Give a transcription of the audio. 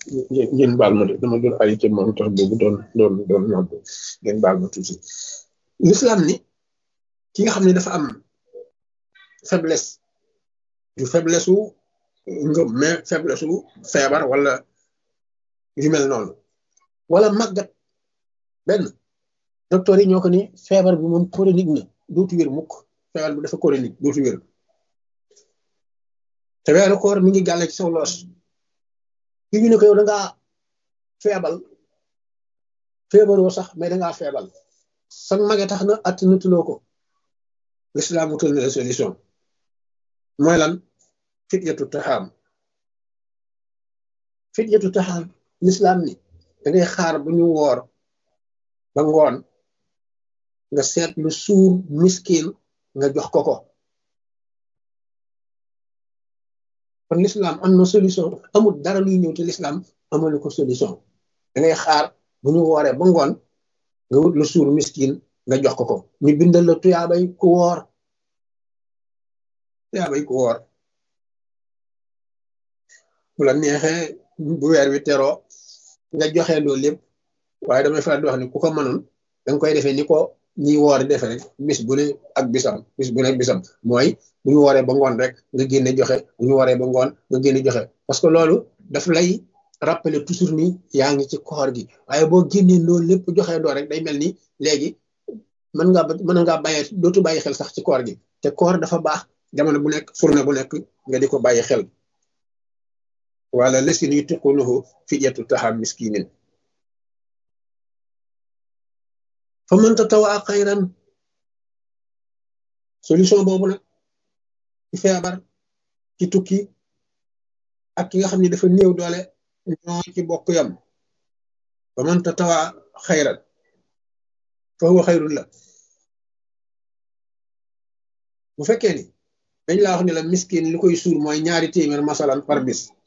ngeen baal ma de dama doon arrêté moom tax boobu doon doon doon nodd ngeen baal ma tuuti l'islam ni ki nga xam ne dafa am faiblesse du faiblesse wu ngëm mais faiblesse wu feebar wala yu mel noonu wala màggat benn docteur yi ñoo ko ni feebar bi moom chronique na dootu wér mukk feebar bi dafa chronique dootu wér te weeru koor mi ngi gàlle ci saw loos ki ñu ne ko yow da ngaa feebal feebaroo sax mais da ngaa feebal sax mage tax na att natuloo ko l'islam wutal na la solution mooy lan fityatu taxaam fityatu taxaam l'islam ni da ngay xaar bu ñu woor ba ngoon nga seet lu suur miskin nga jox ko ko kon l'islam am na solution amul dara luy ñëw te l'islam amalu ko solution da ngay xaar bu ñu wooree ba ngoon nga wut lu suur miskin nga jox ko ko ñu bindal la tuyaabay ku woor tuyaabay ku woor bu la neexee bu weer wi teroo nga joxe loolu lépp waaye damay faral di wax ni ku ko mënoon da nga koy defee ni ko ñi woor defe rek bis bu ne ak bisam bis bu ne ak bisam mooy bu ñu wooree ba ngoon rek nga génne joxe bu ñu wooree ba ngoon nga génne joxe parce que loolu daf lay rappeler toujours ni yaa ngi ci koor gi waaye boo génnee loolu lépp joxe doo rek day mel ni léegi mën ngaa mën ngaa bàyyee dootu bàyyi xel sax ci koor gi te koor dafa baax jamono bu nekk fourne bu nekk nga di ko bàyyi xel wala lesin yu tiqunuhu fidyatu taxam miskinin fa man tatawaa xayran solution boobu nag ci feebar ci tukki ak ki nga xam ne dafa néew doole ñoo ci bokk yam fa man tatawaa xayran fa huwa xayrun la bu fekkee ni dañ laa wax ne la miskin li koy suur mooy ñaari téeméer masalan par bis